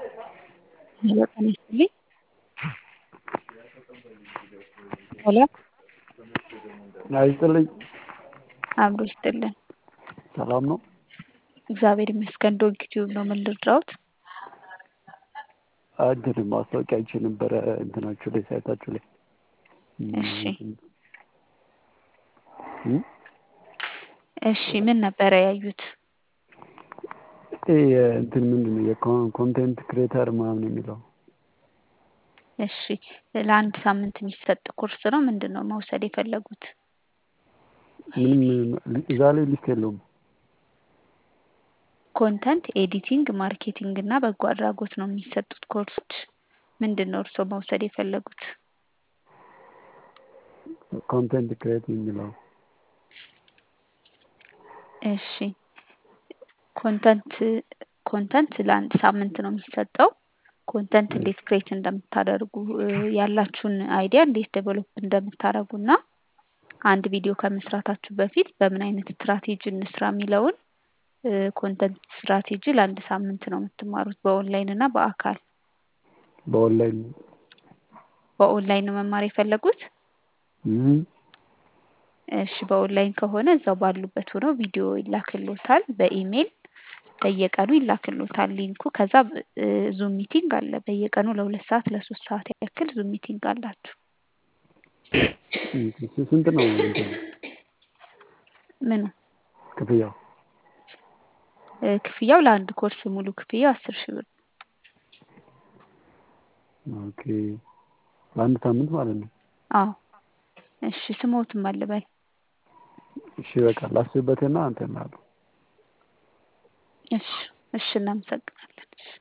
ሄሎ ጤና ይስጥልኝ ሄሎ ጤና ይስጥልኝ አብሮ ይስጥልን ሰላም ነው? እግዚአብሔር ይመስገን ዶግ ቲዩብ ነው ምን ልርዳዎት? እንትን ማስታወቂያ አይቼ ነበረ እንትናችሁ ላይ ሳይታችሁ ላይ እሺ እሺ ምን ነበረ ያዩት? ይሄ እንትን ምንድን ነው የኮንቴንት ክሬተር ምናምን የሚለው እሺ ለአንድ ሳምንት የሚሰጥ ኮርስ ነው ምንድን ነው መውሰድ የፈለጉት? ምንም እዛ ላይ ሊስት የለውም። ኮንተንት ኤዲቲንግ ማርኬቲንግ እና በጎ አድራጎት ነው የሚሰጡት ኮርሶች ምንድን ነው እርስዎ መውሰድ የፈለጉት? ኮንቴንት ክሬት የሚለው እሺ ኮንተንት ኮንተንት ለአንድ ሳምንት ነው የሚሰጠው ኮንተንት እንዴት ክሬት እንደምታደርጉ ያላችሁን አይዲያ እንዴት ዴቨሎፕ እንደምታደርጉ እና አንድ ቪዲዮ ከመስራታችሁ በፊት በምን አይነት ስትራቴጂ እንስራ የሚለውን ኮንተንት ስትራቴጂ ለአንድ ሳምንት ነው የምትማሩት በኦንላይን እና በአካል በኦንላይን በኦንላይን ነው መማር የፈለጉት? እሺ በኦንላይን ከሆነ እዛው ባሉበት ሆነው ቪዲዮ ይላክልዎታል በኢሜይል በየቀኑ ይላክልዎታል ሊንኩ ከዛ ዙም ሚቲንግ አለ በየቀኑ ለሁለት ሰዓት ለሶስት ሰዓት ያክል ዙም ሚቲንግ አላችሁ። ስንት ነው እንትኑ ምኑ ክፍያው? ክፍያው ለአንድ ኮርስ ሙሉ ክፍያው አስር ሺህ ብር ነው። ኦኬ ለአንድ ሳምንት ማለት ነው? አዎ እሺ ስሞትም አለ በል እሺ በቃ ላስብበትና እንትን እላለሁ። እሺ እሺ እናመሰግናለን። እሺ